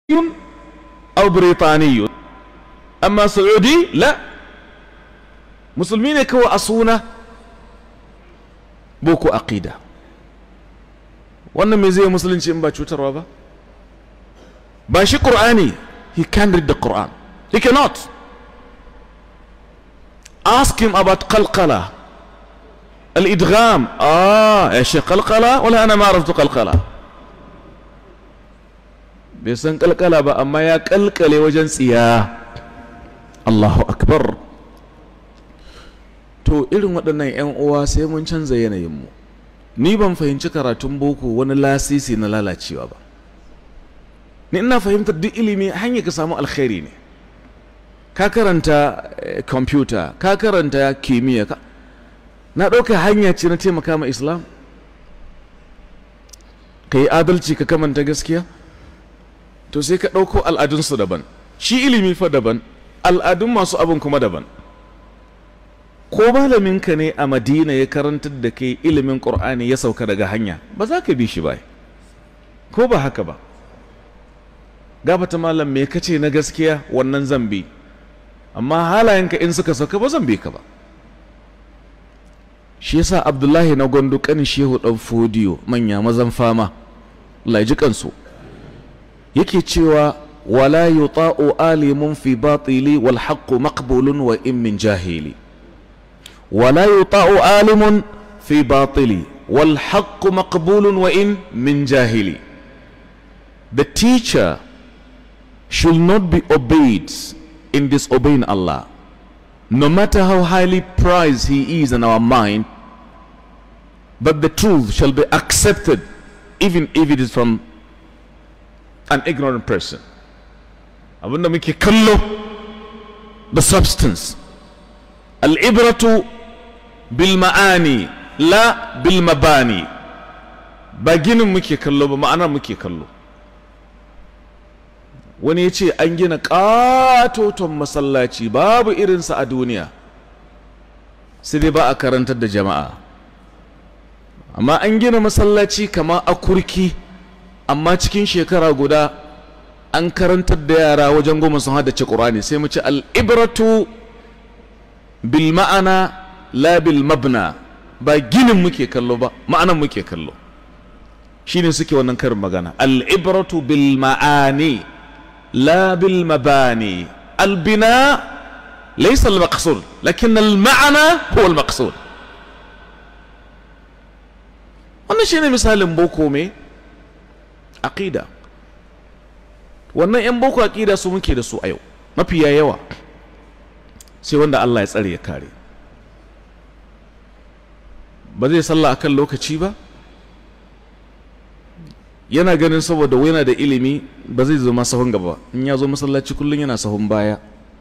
أو بريطاني أما سعودي لا مسلمين كو أصونة بوكو أقيدة wannan mai zai musulunci in ba cutarwa ba ba shi ƙur'ani he can read the Quran he cannot ask him about qalqala الإدغام آه يا شيخ قلقلة ولا أنا ما عرفت قلقلة بيسن قلقلة بقى أما يا قلقلة وجن سيا الله أكبر to irin waɗannan 'yan uwa sai mun canza yanayinmu ni ban fahimci karatun boko wani lasisi na lalacewa ba ni ina fahimtar duk ilimi hanyar ka samu alkhairi ne ka karanta kwamfuta ka karanta kimiyya ka na ɗauka hanya ce na taimaka ma islam ka yi adalci ka kamanta gaskiya to sai ka ɗauko al'adunsu daban shi ilimi fa daban al'adun masu abin kuma daban ko malaminka ne a madina ya karantar da kai ilimin ƙur'ani ya sauka daga hanya ba za ka bi shi ba ko ba haka ba gabata malam me kace na gaskiya wannan zan bi amma halayenka in suka sauka ba zan bi ka ba shi yasa abdullahi na gwandu kanin shehu dan fodiyo manya mazan fama Allah ji kansu yake cewa wala yuta'u alimun fi batili wal haqqu maqbulun wa in min jahili wala yuta'u alimun fi batili wal haqqu maqbulun wa in min jahili the teacher should not be obeyed in disobeying Allah no matter how highly prized he is in our mind but the truth shall be accepted even if it is from an ignorant person abinda muke kallo the substance al'ibratu bil ma'ani la bil mabani ba ginin muke kallo ba ma'anar muke kallo wani ya ce an gina ƙatoton masallaci babu irinsa a duniya sai dai ba a karantar da jama'a amma an gina masallaci kama a kurki amma cikin shekara guda an karantar da yara wajen goma sun haddace ƙurani sai mu ci al'ibratu bil ma'ana la bil mabna ba ginin muke kallo ba ma'anan muke kallo shine suke wannan karin magana al'ibratu bil ma'ani لا بالمباني البناء ليس المقصود لكن المعنى هو المقصود wannan shine misalin boko me aqida wannan yan boko aqida su muke da su a yau mafiya yawa sai wanda Allah ya tsare ya kare ba zai sallah akan lokaci ba yana ganin saboda yana da ilimi ba zai zama sahun gaba in ya zo masallaci kullum yana sahun baya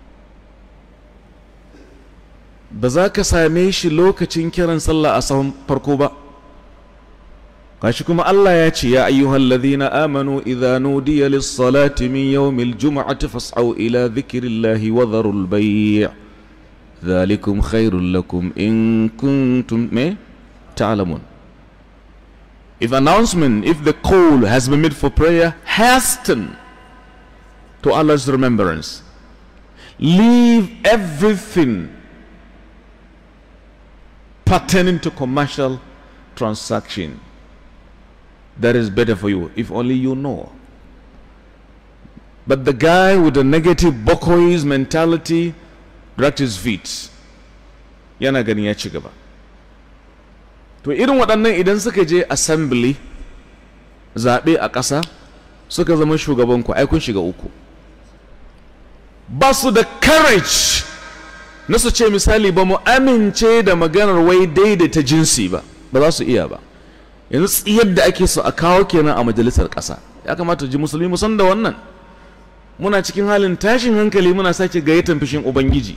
ba za ka same shi lokacin kiran sallah a sahun farko ba gashi kuma Allah ya ce ya ayyuhal ladhina amanu idza nudiya lis-salati min yawmil jum'ati fas'au ila dhikrillahi wa dharul bay' dhalikum khairul lakum in kuntum me ta'lamun If announcement, if the call has been made for prayer, hasten to Allah's remembrance. Leave everything pertaining to commercial transaction. That is better for you, if only you know. But the guy with the negative Bokois mentality dragged his feet. Yana gani ya ci gaba. to irin waɗannan idan suka je assembly zaɓe a ƙasa suka zama shugaban ku ai kun shiga uku ba su da courage na su ce misali ba mu amince da maganar wai daidaita jinsi ba ba za su iya ba yanzu yadda ake so a kawo kenan a majalisar ƙasa ya kamata ji musulmi mu san da wannan muna cikin halin tashin hankali muna sake gayyatan fishin ubangiji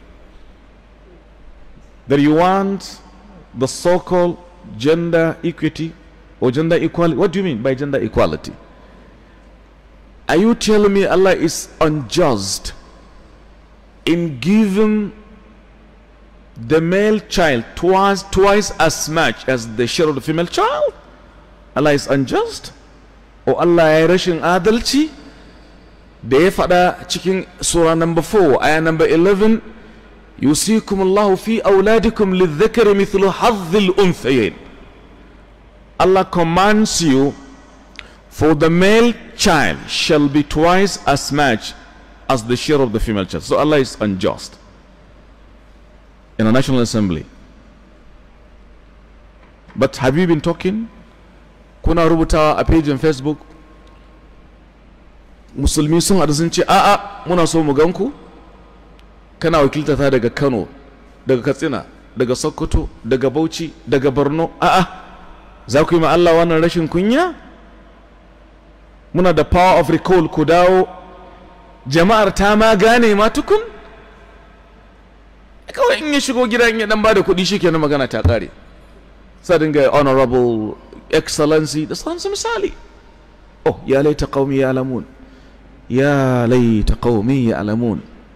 that you want the so-called gender equity or gender equality. What do you mean by gender equality? Are you telling me Allah is unjust in giving the male child twice, twice as much as the share of the female child? Allah is unjust? Or Allah ya rashin adalci? da ya faɗa cikin sura number 4 aya number 11 yusikum Allah fi auladikum lidhakari mithlu hadhil unthayain Allah commands you for the male child shall be twice as much as the share of the female child. So Allah is unjust. In a national assembly. But have you been talking? Kuna rubutawa a page in Facebook? Musulmi sun haɗu sun ce, a'a muna so mu ganku? Kana wakiltata daga Kano, daga Katsina, daga Sokoto, daga Bauchi, daga Borno, a'a, za ku yi ma Allah wannan rashin kunya? Muna da power of recall ku dawo, jama'ar ta ma gane ma tukun? Kawai in ya shigo gida in ya dan ba da kuɗi shi kenan magana ta ƙare. Sa dinga honorable excellency da sauransu misali. Oh, ya laita qaumi ya alamun. Ya laita qaumi ya alamun.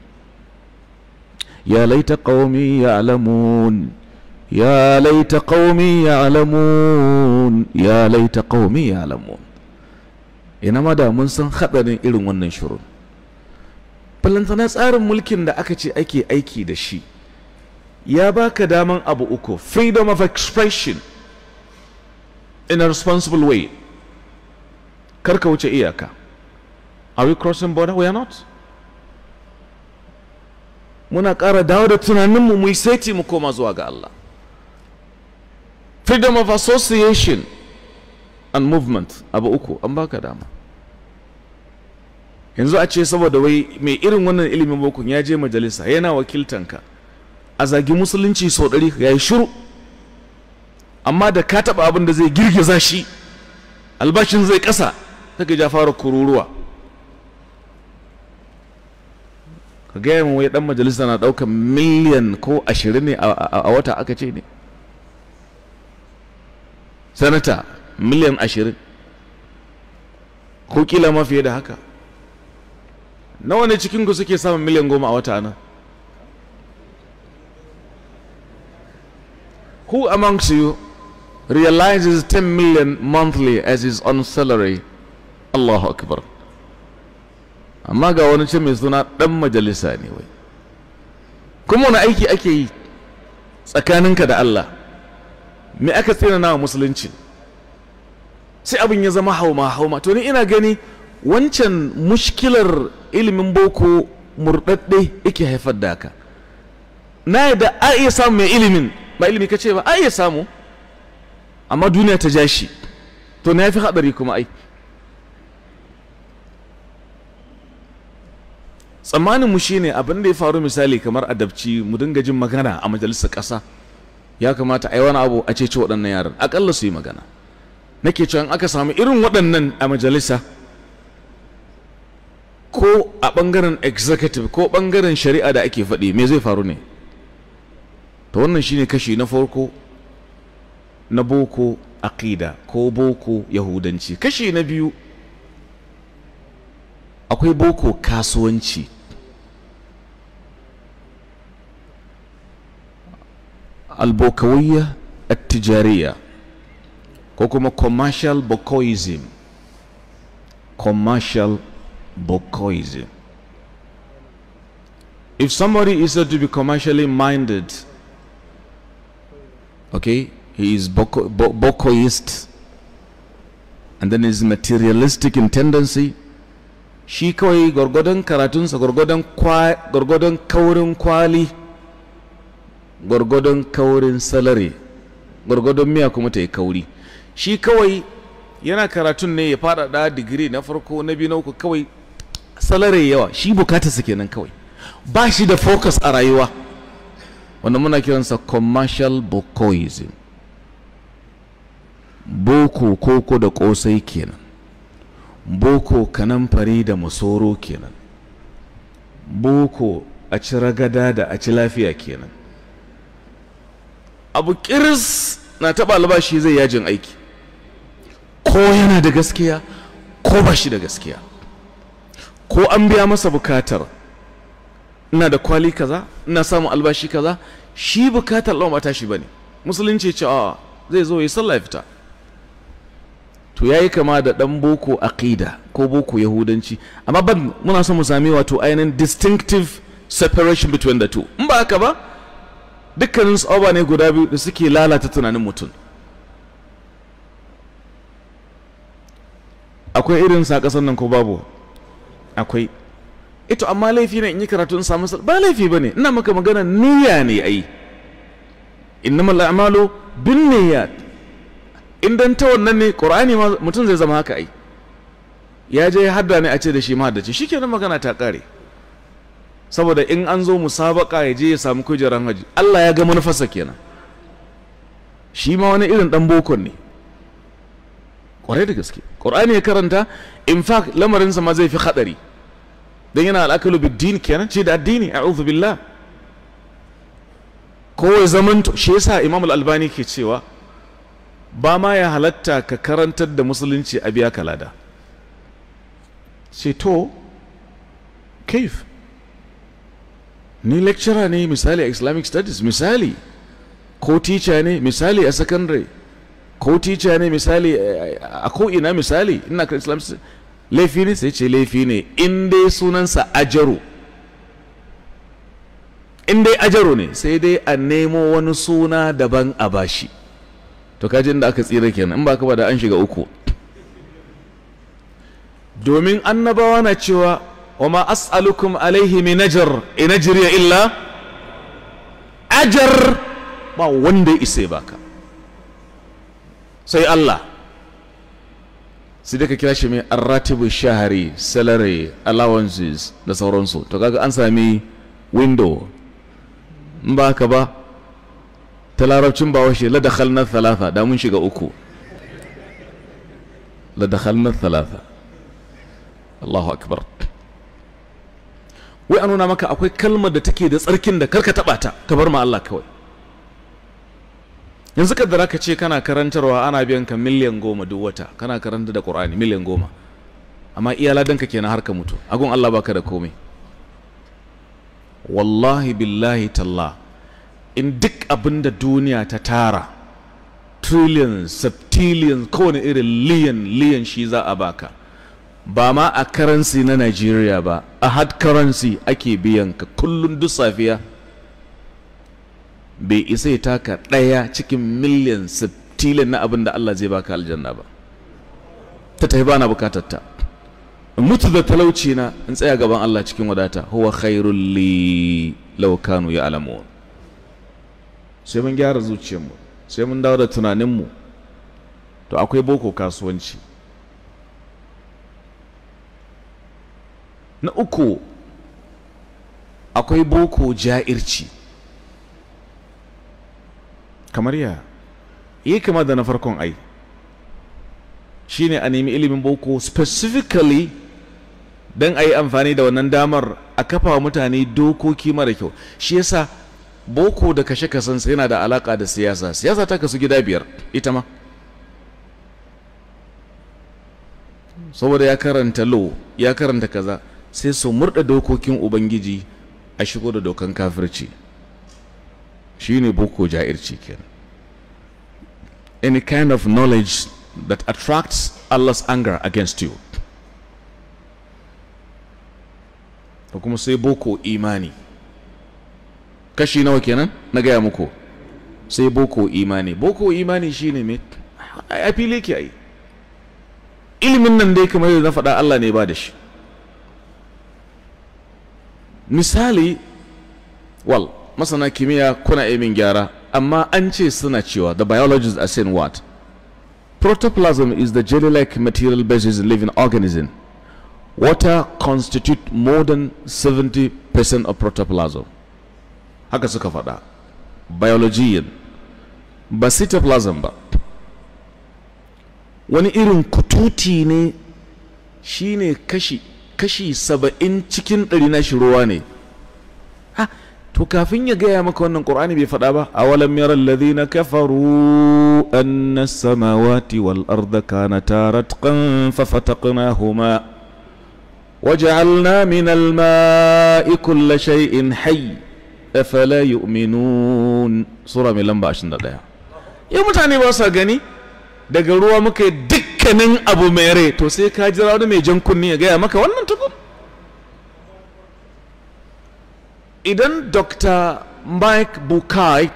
يا ليت قومي يعلمون يا ليت قومي يعلمون يا ليت قومي يعلمون ina ma da mun san haɗarin irin wannan shirin balantana tsarin mulkin da aka ce ake aiki da shi ya baka daman abu uku freedom of expression in a responsible way karka wuce iyaka are we crossing border we are not muna ƙara dawo da tunaninmu mu yi saiti mu koma zuwa ga Allah freedom of association and movement abu uku an baka dama yanzu a ce saboda wai mai irin wannan ilimin bokun ya je majalisa yana wakiltanka a zagi musulunci sau ɗari ya yi shiru amma da ka taɓa abin da zai girgiza shi albashin zai ƙasa ta ja fara kururuwa ka gaya min wai dan majalisa na ɗaukar miliyan ko ashirin ne a wata aka ce ne sanata miliyan ashirin ko kila ma fiye da haka nawa ne cikinku suke samun miliyan goma a wata nan who amongst you realizes 10 million monthly as his own salary Allahu akbar amma ga wani ce mai suna ɗan majalisa ne wai kuma wani aiki ake yi tsakaninka da Allah me aka tsina wa musulunci sai abin ya zama hauma hauma to ni ina gani wancan mushkilar ilimin boko murɗaɗɗe yake haifar da haka na yadda a iya samu mai ilimin ba ilimi ka ce ba a iya samu amma duniya ta ja shi to na fi haɗari kuma ai tsammanin mu shine abin da ya faru misali kamar adabci mu dinga jin magana a majalisar ƙasa ya kamata a yi wani abu a ce ce waɗannan yaran aƙalla su yi magana nake cewa in aka samu irin waɗannan a majalisa ko a ɓangaren executive ko ɓangaren shari'a da ake faɗi me zai faru ne to wannan shine kashi na farko na boko aqida ko boko yahudanci kashi na biyu akwai boko kasuwanci albokawiyya attijariya ko kuma commercial bokoism commercial bokoism if somebody is said to be commercially minded okay he is boko, bo, bokoist and then is materialistic in tendency shi kawai gwargwadon karatunsa gwargwadon kaurin kwali gwargwadon kaurin salari gwargwadon miya kuma ta yi kauri shi kawai yana karatun ne ya faɗaɗa digiri na farko na biyu na uku kawai salari yawa shi bukatarsa kenan kawai ba shi da focus a rayuwa wanda muna kiransa commercial bokoism boko koko da kosai kenan boko kanamfari da masoro kenan boko a ci ragada da a ci lafiya kenan abu kiris na taɓa albashi zai yajin aiki ko yana da gaskiya ko ba shi da gaskiya ko an biya masa bukatar ina da kwali kaza ina samun albashi kaza shi bukatar lawan ba tashi bane musulunci ce a zai zo yi sallah fita to yayi kama da dan boko aqida ko boko yahudanci amma ban muna son mu sami wato ainihin distinctive separation between the two in ba haka ba dukkanin su ne guda biyu da suke lalata tunanin mutum akwai irin sa kasan nan ko babu akwai ito amma laifi ne in yi karatu in samu ba laifi bane ina maka magana niyya ne ai innamal a'malu binniyat in dan ta wannan ne qur'ani ma mutum zai zama haka ai ya je hadda ne a ce da shi ma haddace shikenan magana ta kare saboda in an zo musabaka ya je ya samu kujeran haji Allah ya ga manufarsa kenan shi ma wani irin dan bokon ne kwarai da gaske qur'ani ya karanta in fact lamarinsa ma zai fi hadari dan yana al'akalu bid-din kenan ce da addini a'udhu billah kowai zaman shi yasa imam al-albani ke cewa ba ma ya halatta ka karantar da musulunci a biya kalada ce to kaif ni lecturer ne misali a islamic studies misali ko teacher ne misali a secondary ko teacher ne misali a ko'ina misali ina kan islamic studies laifi ne sai ce laifi ne in dai sunansa ajaru in dai ajaro ne sai dai a nemo wani suna daban a bashi to kaji inda aka tsira kenan in ba ka ba da an shiga uku domin annabawa na cewa wa ma as'alukum alaihi min ajr in ajriya illa ajar ba wanda ya isa baka sai Allah sai da ka kira shi mai arratibu shahari salary allowances da sauransu to kaga an sami window in ba haka ba ta larabcin ba washe la dakhalna thalatha da mun shiga uku la dakhalna thalatha Allahu akbar wai an nuna maka akwai kalmar da take da tsarkin da karka taba ta ka bar ma Allah kawai yanzu kaddara ka ce kana karantarwa ana biyan ka miliyan goma duk wata kana karanta da Qur'ani miliyan goma amma iya ladanka kenan har ka mutu agun Allah baka da komai wallahi billahi talla in duk abin da duniya ta tara trillions septillions kowane irin liyan liyan shi za a baka ba ma a currency na Nigeria ba a hard currency ake biyan ka kullum duk safiya bai isa ya taka ɗaya cikin miliyan septillion na abin da Allah zai baka aljanna ba ta tafi bana bukatar ta mutu da talauci na in tsaya gaban Allah cikin wadata huwa khairul li law kanu ya'lamun sai mun gyara zuciyarmu sai mun dawo da tunaninmu to akwai boko kasuwanci na uku akwai boko ja'irci kamar ya yi kama da na farkon ai shine a nemi ilimin boko specifically don a yi amfani da wannan damar a kafa wa mutane dokoki mara kyau shi yasa boko da kashe kasansa yana da alaka da siyasa siyasa ta kasu gida biyar ita ma saboda ya karanta law ya karanta kaza sai su murda dokokin ubangiji a shigo da dokan kafirci shine boko ja'irci kenan any kind of knowledge that attracts Allah's anger against you da kuma sai boko imani kashi nawa kenan na gaya muku sai boko imani boko imani shine me a fili ke ai ilimin nan dai kamar yadda na faɗa Allah ne ba da shi misali wal masana kimiyya kuna min gyara amma an ce suna cewa the biologists are saying what protoplasm is the jelly-like material basis in living organism water constitute more than 70% of protoplasm haka suka faɗa biologian ba cytoplasm ba wani irin kututi ne shine kashi kashi saba'in cikin ɗari na shi ruwa ne ha to kafin ya gaya maka wannan ƙur'ani bai faɗa ba a walam yaran ladhina kafaru anna samawati wal arda kanata ratqan fa fataqnahuma وجعلنا من الماء كل شيء حي أفلا يؤمنون سورة من لمبا عشان ده يا mutane ba sa gani daga ruwa muka yi duk dukkanin abu mai rai to sai ka jira wani mai jan kunni ya gaya maka wannan tukun idan dr mike bukai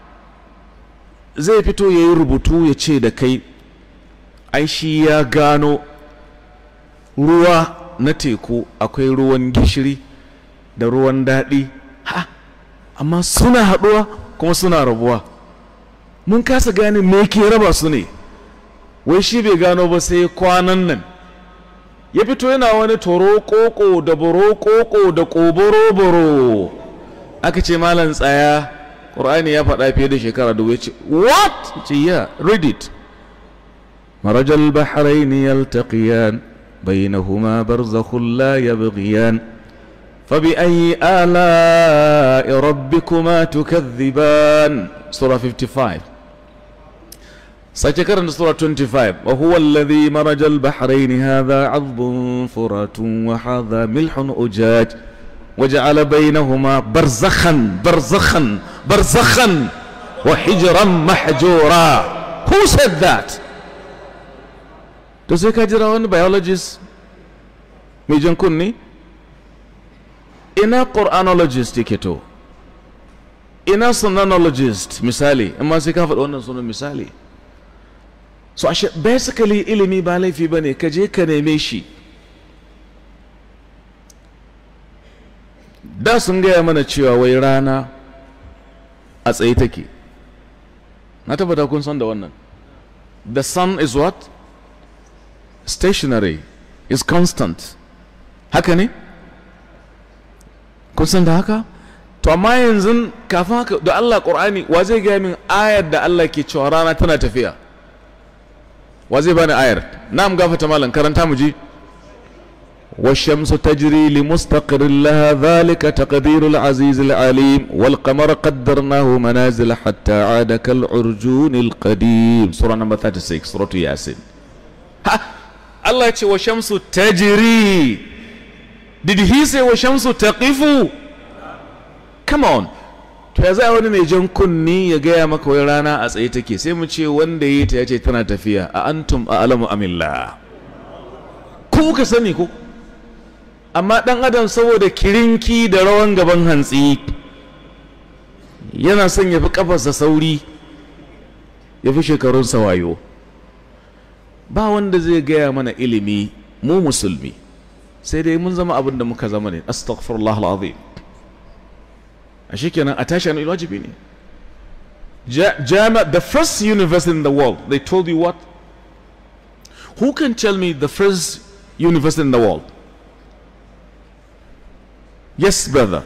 zai fito ya yi rubutu ya ce da kai ai shi ya gano ruwa na teku akwai ruwan gishiri da ruwan daɗi ha amma suna haɗuwa kuma suna rabuwa mun kasa gane me ke raba su ne wai shi bai gano ba sai kwanan nan ya fito yana wani toro koko da boro koko da koboro boro aka ce malam tsaya ƙur'ani ya faɗa fiye da shekara da ce what ce ya read it marajal bahrain yaltaqiyan bainahuma barzakhun la yabghiyan فبأي آلاء ربكما تكذبان سورة 55 سيتكرر سورة 25 وهو الذي مرج البحرين هذا عذب فرات وهذا ملح أجاج وجعل بينهما برزخا برزخا برزخا وحجرا محجورا Who said that? To sai ka jira wani biologist mai jan kunni? Ina Qur'anologist yake to? Ina sonanologist misali, amma sai ka faɗi wannan sunan misali. So ashe basically ilimi ba laifi ba ne, ka je ka neme shi. da sun gaya mana cewa wai rana a tsaye take na tabbata kun san da wannan the sun is what stationary is constant haka ne kun san da haka to amma yanzu kafin haka da Allah Qur'ani wa zai gaya min ayar da Allah ke cewa rana tana tafiya wa zai bani ayar na'am gafata malam karanta mu ji والشمس تجري لمستقر لها ذلك تقدير العزيز العليم والقمر قدرناه منازل حتى عاد كالعرجون القديم سورة نمبر 36 سورة ياسين ها الله يقول والشمس تجري Did he say والشمس تقف Come on to ya za wani mai jan kunni ya gaya maka wai rana a tsaye take sai mu ce wanda yi ta ya ce tana tafiya a antum a alamu amillah ku ka sani ko amma ɗan adam saboda kirinki da rawan gaban hantsi yana son ya fi ƙafarsa sauri ya fi shekarunsa wayo ba wanda zai gaya mana ilimi mu musulmi sai dai mun zama abin da muka zama ne astaghfirullah al'azim a shikenan a tashi an wajibi ne jama the first university in the world they told you what who can tell me the first university in the world Yes, brother.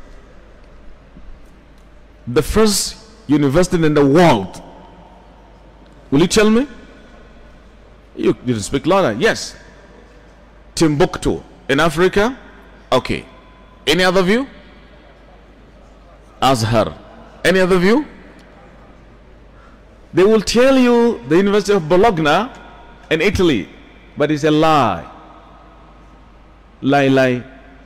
The first university in the world. Will you tell me? You didn't speak louder. Yes. Timbuktu in Africa. Okay. Any other view? Azhar. Any other view? They will tell you the University of Bologna in Italy, but it's a lie. Lie, lie.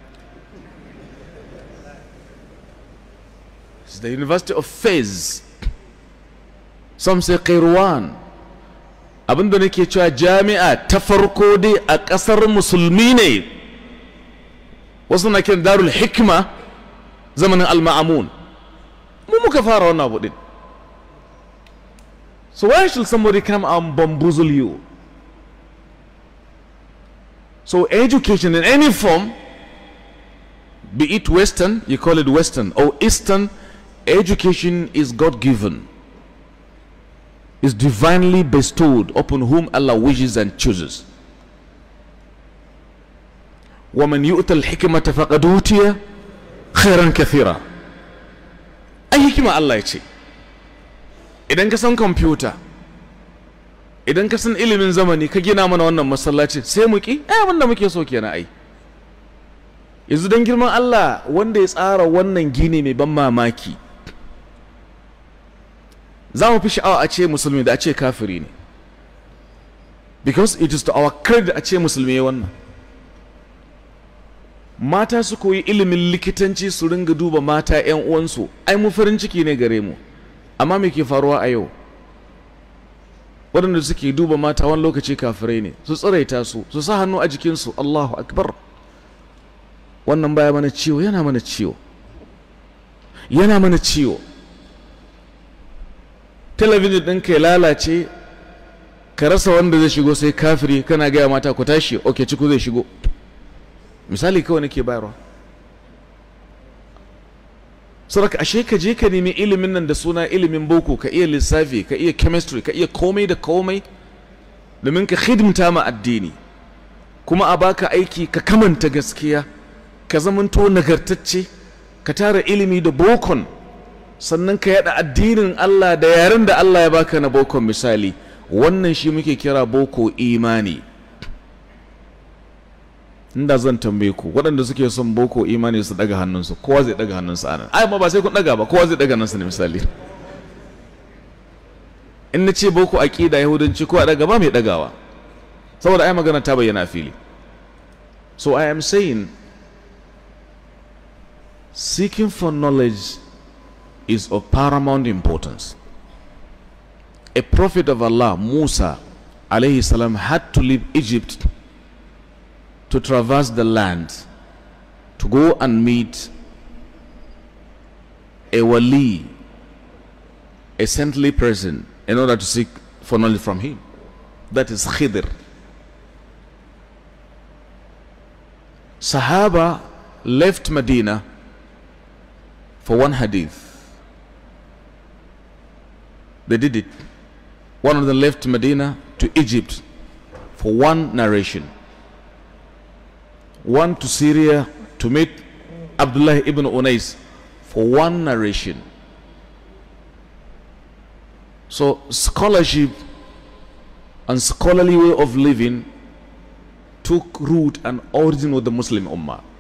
It's the University of Fez. Some say Qirwan. Abinda nake cewa jami'a ta farko dai a ƙasar musulmi ne. Wasu na kiran darul hikma zamanin al-ma'amun. Mu muka fara wannan abu din. So why should somebody come and bamboozle you? So education in any form, be it Western, you call it Western, or Eastern, education is God given, is divinely bestowed upon whom Allah wishes and chooses. ومن يؤت الحكمة فقد أوتي خيرا كثيرا أي حكمة الله يتي idan ka san kwamfuta idan ka san ilimin zamani ka gina mana wannan masallaci sai mu ki ai abin da muke so kenan ai yanzu don girman Allah wanda ya tsara wannan gini mai ban mamaki za mu fi sha'awa a ce musulmi da a ce kafiri ne because it is to our credit a ce musulmi ya wannan mata su koyi ilimin likitanci su ringa duba mata 'yan uwansu ai mu farin ciki ne gare mu amma me ke faruwa a yau waɗanda suke duba mata wani lokaci kafirai ne su tsiraita su su sa hannu a jikinsu Allahu akbar wannan baya mana ciwo yana mana ciwo yana mana ciwo talabijin ɗinka ya lalace ka rasa wanda zai shigo sai kafiri kana gaya mata ku tashi ok ciku zai shigo misali kawai nake bayarwa saboda ashe ka je ka nemi ilimin nan da suna ilimin boko ka iya lissafi ka iya chemistry ka iya komai da komai domin ka hidimta ma addini kuma a baka aiki ka kamanta gaskiya ka zamanto nagartacce ka tara ilimi da bokon sannan ka yada addinin Allah da yaren da Allah ya baka na bokon misali wannan shi muke kira boko imani inda zan tambaye ku waɗanda suke son boko imani su daga hannunsu kowa zai daga hannunsa anan ai ma ba sai kun daga ba kowa zai daga hannunsa ne misali in na ce boko aqida yahudanci ko a daga ba mai dagawa saboda ai magana ta bayyana fili so i am saying seeking for knowledge is of paramount importance a prophet of Allah Musa alayhi salam had to leave Egypt to traverse the land to go and meet a wali, a saintly person, in order to seek for knowledge from him. That is Khidr. Sahaba left Medina for one hadith. They did it. One of them left Medina to Egypt for one narration one to Syria to meet Abdullah ibn Unais for one narration. So scholarship and scholarly way of living took root and origin with the Muslim Ummah.